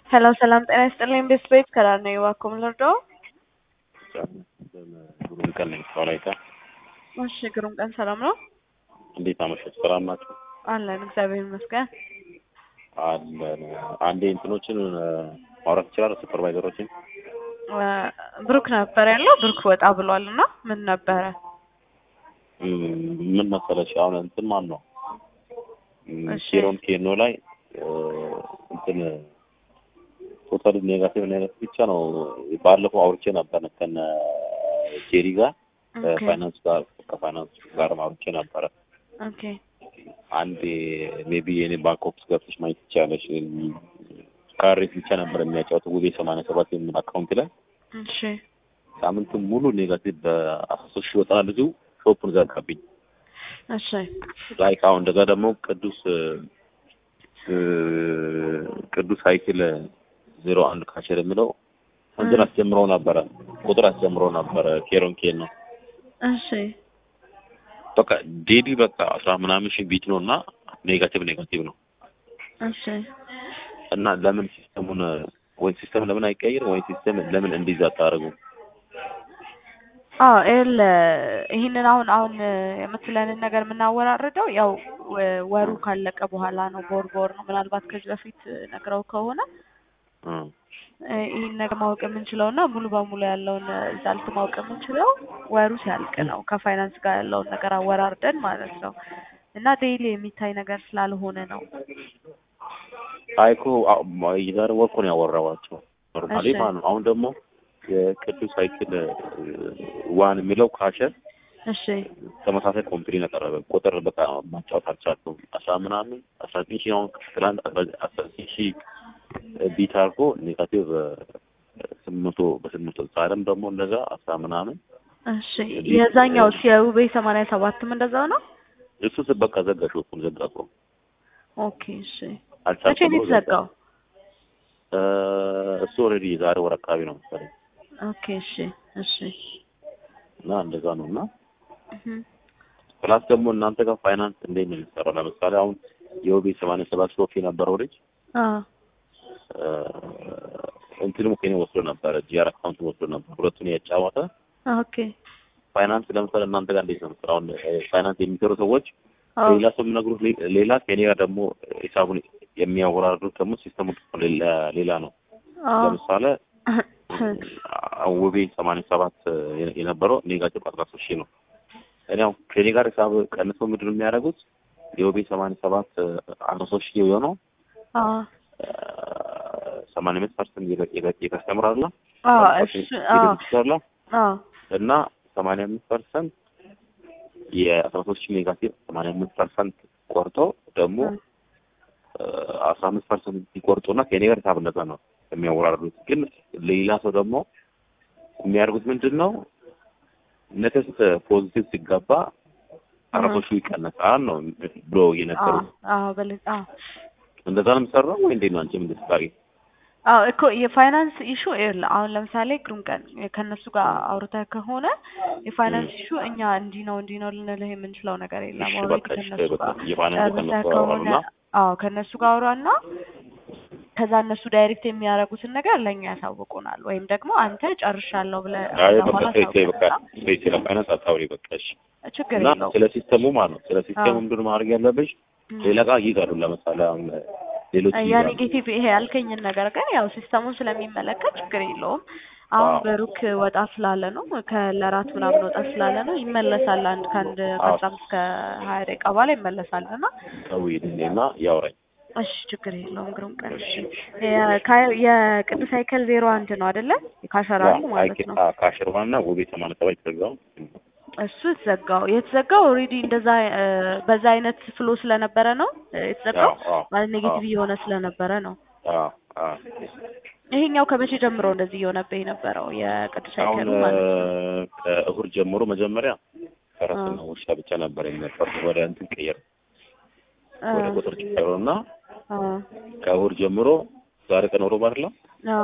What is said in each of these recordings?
ሄሎ ሰላም ጤና ይስጥልኝ። ቤስት ቤት ከዳር ነው እባክዎ ምን ልርዳዎ? ግሩም ቀን ነኝ ከወላይታ። እሺ ግሩም ቀን ሰላም ነው እንዴት አመሸት? ሰላም ናቸው አለን እግዚአብሔር ይመስገን። አለን። አንዴ እንትኖችን ማውራት ይችላል ሱፐርቫይዘሮችን እ ብሩክ ነበር ያለው ብሩክ ወጣ ብሏል እና ምን ነበረ? እም፣ ምን መሰለሽ አሁን እንትን ማን ነው እም፣ እሺ። ኬሮን ኬኖ ላይ እ፣ እንትን ቶታሊ ኔጋቲቭ ኔጋቲቭ ብቻ ነው። ባለፈው አውርቼ ነበር ከነ ጄሪ ጋር ኦኬ ከፋይናንስ ጋር ከፋይናንስ ጋር አውርቼ ነበረ። ኦኬ አንድ ሜቢ የኔ ባንክ ኦፊስ ገብተሽ ማየት ትችላለሽ። ካሬት ብቻ ነበር የሚያጫወተው ውቤ ሰማንያ ሰባት የሚል አካውንት ላይ እሺ ሳምንቱን ሙሉ ኔጋቲቭ በአስራ ሶስት ሺህ ወጣ ልጁ ሾፑን ዘጋብኝ። እሺ ላይክ አሁን እንደዛ ደግሞ ቅዱስ እ፣ ቅዱስ ሳይክል ዜሮ አንድ ካሸር የሚለው እንትን አስጀምረው ነበረ ቁጥር አስጀምረው ነበረ ኬሮን ኬን ነው እሺ በቃ ዴሊ በቃ አስራ ምናምን ሺህ ቢት ነው እና ኔጋቲቭ ኔጋቲቭ ነው እሺ እና ለምን ሲስተሙን ወይ ሲስተም ለምን አይቀይርም ወይ ሲስተም ለምን እንዲዛ አታደርጉም? አዎ ኤል ይህንን አሁን አሁን የምትለንን ነገር የምናወራርደው ያው ወ- ወሩ ካለቀ በኋላ ነው። ቦር ቦር ነው። ምናልባት ከዚህ በፊት ነግረው ከሆነ እ፣ እ፣ ይህን ነገር ማወቅ የምንችለው እና ሙሉ በሙሉ ያለውን ሪዛልት ማወቅ የምንችለው ወሩ ሲያልቅ ነው። ከፋይናንስ ጋር ያለውን ነገር አወራርደን ማለት ነው። እና ዴይሊ የሚታይ ነገር ስላልሆነ ነው። አይ እኮ አ- ማ- የዛሬ ወር እኮ ነው ያወራኋቸው ኖርማሊ እሺ። ማለት ነው። አሁን ደግሞ የቅዱስ ሳይክል እ፣ ዋን የሚለው ካሸር እሺ ተመሳሳይ ኮምፕኒ ያቀረበ ቁጥር በቃ ማጫወት አልቻልኩም። አስራ ምናምን አስራ ዘጠኝ ሺህ አሁን ትላንት አስራ- አስራ ዘጠኝ ሺህ ቢት አድርጎ ኔጋቲቭ ስምንት መቶ በስምንት መቶ ዛሬም ደግሞ እንደዛ አስራ ምናምን እሺ የዛኛው የውቤ ሰማንያ ሰባትም እንደዛው ነው። እሱ ስ- በቃ ዘጋ ሾፑን ዘጋ እኮ ኦኬ እሺ መቼ አልቻልኩም ነው ብሎ ዘጋ። የተዘጋው? እ፣ እሱ ኦልሬዲ የዛሬ ወር አካባቢ ነው መሰለኝ ኦኬ እሺ እሺ እና እንደዛ ነው እና እህ ፕላስ ደግሞ እናንተ ጋር ፋይናንስ እንዴት ነው የሚሰራው? ለምሳሌ አሁን የኦቢ ሰማንያ ሰባት ሾፍ የነበረው ልጅ አ እ፣ እንትንም ከኔ ወስዶ ነበረ ጂአር አካውንት ወስዶ ነበር ሁለቱን ያጫወተ ኦኬ ፋይናንስ ለምሳሌ እናንተ ጋር እንዴት ነው የሚሰራው? አሁን እ፣ ፋይናንስ የሚሰሩ ሰዎች አዎ ሌላ ሰው የሚነግሩት ሌ- ሌላ ከኔ ጋር ደግሞ ሂሳቡን የሚያወራርዱት ደግሞ ሲስተሙ ሌላ ሌላ ነው። አዎ ለምሳሌ ውቤ ሰማንያ ሰባት የነበረው ኔጋቲቭ አስራ ሶስት ሺህ ነው። እኔ አሁን ከኔ ጋር ሂሳብ ቀንሰው ምንድን ነው የሚያደርጉት? የውቤ ሰማንያ ሰባት አስራ ሶስት ሺህ የሆነው አዎ ሰማንያ አምስት ፐርሰንት የከስተምር አለ አዎ እሱ አዎ አለ አዎ እና ሰማንያ አምስት ፐርሰንት የአስራ ሶስት ሺህ ኔጋቲቭ ሰማንያ አምስት ፐርሰንት ቆርጦ ደግሞ አስራ አምስት ፐርሰንት ሲቆርጡና ከኔ ጋር ሂሳብ እንደዛ ነው የሚያወራርዱት። ግን ሌላ ሰው ደግሞ የሚያደርጉት ምንድን ነው ነተስት ፖዚቲቭ ሲገባ አረቦቹ ይቀነሳል ነው ብሎ አዎ እየነገሩት። አዎ በል አዎ እንደዛ ነው የሚሰራው ወይ እንዴት ነው አንቺ ምን ትስታሪ? አዎ እኮ የፋይናንስ ኢሹ ይኸውልህ፣ አሁን ለምሳሌ ግሩም ቀን ከእነሱ ጋር አውርተህ ከሆነ የፋይናንስ ኢሹ እኛ እንዲህ ነው እንዲህ ነው ልንልህ የምንችለው ነገር የለም። እሺ ኦልሬዲ በቃ እሺ ከእነሱ ጋር በቃ የፋይናንስ ጨርሰህ ከነሱ ከሆነ አወራሉና አዎ ከእነሱ ጋር አውራና ከዛ እነሱ ዳይሬክት የሚያደርጉትን ነገር ለእኛ ያሳውቁናል። ወይም ደግሞ አንተ ጨርሻለሁ ብለህ አይ ከዛ በቃ በኋላ ተይ ተይ በቃ አሳውቀንና ተይ ስለ ፋይናንስ አታውሪ በቃ እሺ። ችግር እና የለውም። ስለ ሲስተሙ ማለት ነው ስለ ሲስተሙ አዎ። ምንድን ነው ማድረግ ያለብሽ? እም። ሌላ ጋር ይይዛሉ። ለምሳሌ አሁን ሌሎች ያ ይይዛሉ። ኔጌቲቭ ይሄ ያልከኝን ነገር ግን ያው ሲስተሙን ስለሚመለከት ችግር የለውም። አሁን አዎ። ብሩክ ወጣ ስላለ ነው ከለራት ምናምን ወጣ ስላለ ነው ይመለሳል። አንድ ከአንድ ከአስራ አምስት ከሀያ ደቂቃ በኋላ ይመለሳል እና ደውዪልኝና ያውራኝ። እሺ ችግር የለውም። ግሩም ቀን እሺ። የካ- የቅዱስ ሳይክል ዜሮ አንድ ነው አይደለ? የካሸራሉ ማለት ነው። ካሽርዋና ውቤ ሰማንያ ሰባት የተዘጋው እሱ የተዘጋው የተዘጋው ኦልሬዲ እንደዛ እ፣ በዛ አይነት ፍሎ ስለነበረ ነው እ፣ የተዘጋው አዎ፣ አዎ፣ ማለት ኔጌቲቭ አዎ። እየሆነ ስለነበረ ነው። አዎ፣ አዎ። ይሄኛው ከመቼ ጀምሮ እንደዚህ እየሆነብህ የነበረው የቅዱስ አሁን ሳይክሉ ማለት ነው? ከእሁድ ጀምሮ መጀመሪያ ፈረስና አዎ። ውሻ ብቻ ነበር የሚያፈር ወደ እንትን ቀየር አ፣ ወደ ቁጥር ቀየሩ እና አ፣ ከእሁድ ጀምሮ ዛሬ ቀን ሮብ አይደለ? አ፣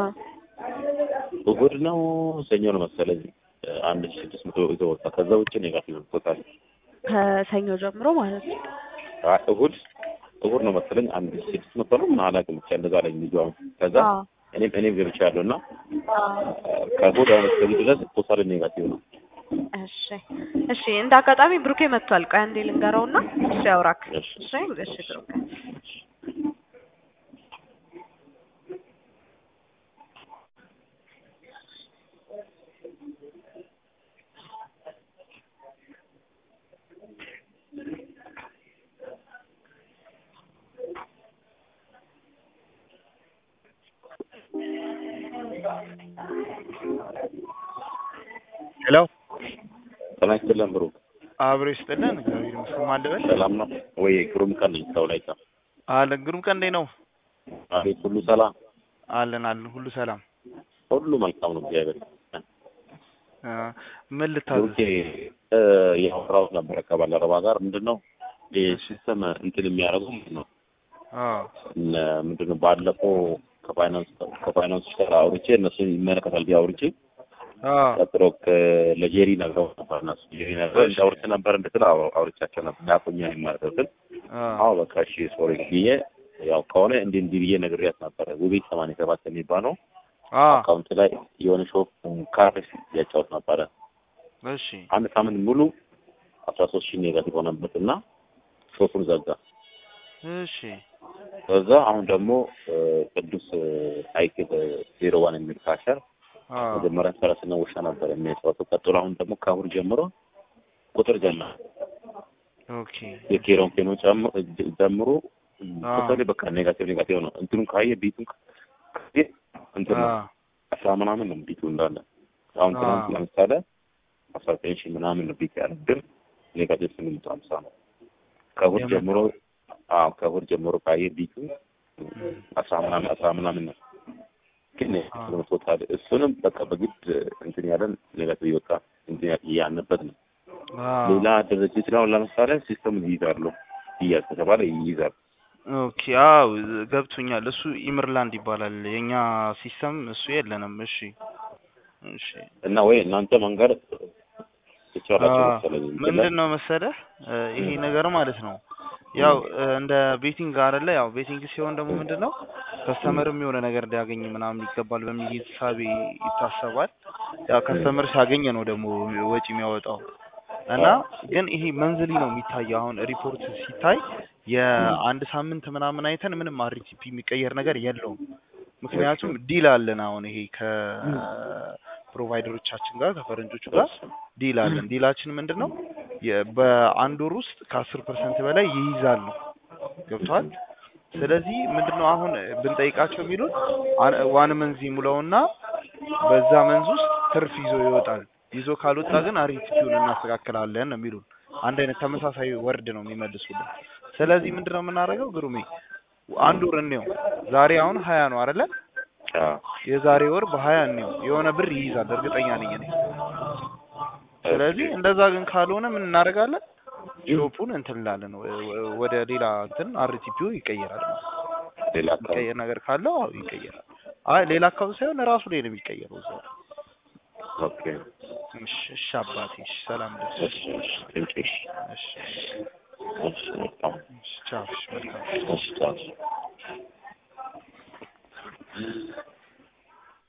እሁድ ነው ሰኞ ነው መሰለኝ አንድ ሺህ ስድስት መቶ ይዘው ወጣ። ከዛ ውጭ ኔጋቲቭ ቶታል ከሰኞ ጀምሮ ማለት ነው። እሁድ እሁድ ነው መሰለኝ አንድ ሺህ ስድስት መቶ ነው ምን አላውቅም ብቻ እንደዛ ላይ ልጁ አሁን ከዛ አዎ እኔም እኔም ገብቻለሁ እና ከእሑድ አሁን እስከዚህ ድረስ ቶታል ኔጋቲቭ ነው። እሺ እሺ፣ እንደ አጋጣሚ ብሩኬ መጥቷል። ቆይ አንዴ ልንገረውና እሱ ያውራክ። እሺ። እሺ እሺ ብሩኬ ሄሎ ጤና ይስጥልን ብሩክ፣ አብሮ ይስጥልን። እግዚአብሔር ይመስገን። ማን ልበል? ሰላም ነው ወይ? ግሩም ቀን ነኝ ሰው ላይ ታ አለን ግሩም ቀን እንዴት ነው? አቤት፣ ሁሉ ሰላም፣ አለን አለን፣ ሁሉ ሰላም። ሁሉ መልካም ነው። እግዚአብሔር ይመስገን። አ፣ ምን ልታዘዝ? ብሩኬ እ ያወራሁት ነበረ ከባልደረባ ጋር ምንድን ነው ይህ ሲስተም እንትን የሚያደርጉ ምንድን ነው አ እነ ምንድን ነው ባለፈው ከፋይናንስ ከፋይናንሶች ጋር አውርቼ እነሱን ይመለከታል ብዬ አውርቼ አ ቀጥሎ ከ- ለጄሪ ነግረው ነበር። እነሱ ጄሪ ነግረው እንዳውርቼ ነበር እንድትል አው- አውርቻቸው ነበር። ዳቁኛ ማለት ነው ግን አ አዎ በቃ እሺ ሶሪ ብዬ ያው ከሆነ እንዲህ እንዲህ ብዬ ነግሬያት ነበረ። ውቤ ሰማንያ ሰባት የሚባለው አ አካውንት ላይ የሆነ ሾፕ ካርድ ያጫወት ነበረ። እሺ አንድ ሳምንት ሙሉ አስራ ሶስት ሺህ ኔጋቲቭ ሆነበት እና ሾፑን ዘጋ። እሺ ከዛ አሁን ደግሞ እ፣ ቅዱስ አይክል ዜሮ ዋን የሚል ካሸር አ መጀመሪያ ፈረስና ውሻ ነበር የሚያጫወተው። ቀጥሎ አሁን ደግሞ ከአሁን ጀምሮ ቁጥር ጀመረ። ኦኬ የኬሮን ኬኖ ጨምሮ ጀምሮ አዎ። ቶታሊ በቃ ኔጋቲቭ ኔጋቲቭ ነው። እንትኑን ካየ ቢቱን ካየ እንትን አ ነው አስራ ምናምን ነው ቢቱ እንዳለ። አሁን አዎ። ትናንት ለምሳሌ አስራ ዘጠኝ ሺህ ምናምን ነው ቢት ያለ ግን ኔጋቲቭ ስምንት መቶ ሀምሳ ነው። ከእሑድ የምር? ጀምሮ አዎ ከእሑድ ጀምሮ ካየ ቢቱ እም፣ አስራ ምናምን አስራ ምናምን ነው ግን አዎ። ቶታል እሱንም በቃ በግድ እንትን ያለን ኔጋቲቭ ይወጣ እንትን ያ- ያነበት ነው። አ ሌላ ድርጅት ነው ለምሳሌ ሲስተም ይይዛሉ ይያዝ ከተባለ ይይዛል። ኦኬ አው ገብቶኛል። እሱ ኢምርላንድ ይባላል። የኛ ሲስተም እሱ የለንም። እሺ እሺ እና ወይ እናንተ መንገድ ትቻላችሁ አ መሰለኝ ምንድን ነው መሰለህ እ፣ ይሄ ነገር ማለት ነው ያው እ፣ እንደ ቤቲንግ አይደለ? ያው ቤቲንግ ሲሆን ደግሞ ምንድን ነው ከስተመርም የሆነ ነገር ሊያገኝ ምናምን ይገባል በሚል ሂሳቤ ይታሰባል። ያው ከስተመር ሲያገኝ ነው ደግሞ ወጪ የሚያወጣው እና ግን ይሄ መንዝሊ ነው የሚታየው። አሁን ሪፖርት ሲታይ የአንድ ሳምንት ምናምን አይተን ምንም አርቲፒ የሚቀየር ነገር የለውም። ምክንያቱም ዲል አለን። አሁን ይሄ ከፕሮቫይደሮቻችን ጋር ከፈረንጆቹ ጋር ዲል አለን። ዲላችን ምንድን ነው? የ- በአንድ ወር ውስጥ ከአስር ፐርሰንት በላይ ይይዛል ነው ገብቷል። ስለዚህ ምንድነው አሁን ብንጠይቃቸው የሚሉን አን- ዋን መንዝ ይሙላውና በዛ መንዝ ውስጥ ትርፍ ይዞ ይወጣል። ይዞ ካልወጣ ግን አሪቲፒውን እናስተካክላለን ነው የሚሉን። አንድ አይነት ተመሳሳይ ወርድ ነው የሚመልሱልን። ስለዚህ ምንድነው የምናደርገው ግሩሜ አንድ ወር እንየው። ዛሬ አሁን ሀያ ነው አይደለ? የዛሬ ወር በሀያ እንየው የሆነ ብር ይይዛል እርግጠኛ ነኝ እኔ። ስለዚህ እንደዛ ግን ካልሆነ ምን እናደርጋለን? ሾፑን እንትን እንላለን ወ- ወ- ወደ ሌላ እንትን አርቲፒው ይቀየራል ማለት ነው። ሌላ አካባቢ የሚቀየር ነገር ካለው አዎ ይቀየራል። አይ ሌላ አካውንት ሳይሆን ራሱ ላይ ነው የሚቀየረው እዛው። ኦኬ እሺ እሺ አባቴ እሺ ሰላም ደስ እሺ እሺ ቴንክ ዩ እሺ እሺ መልካም እሺ ቻው እሺ መልካም እሺ ቻው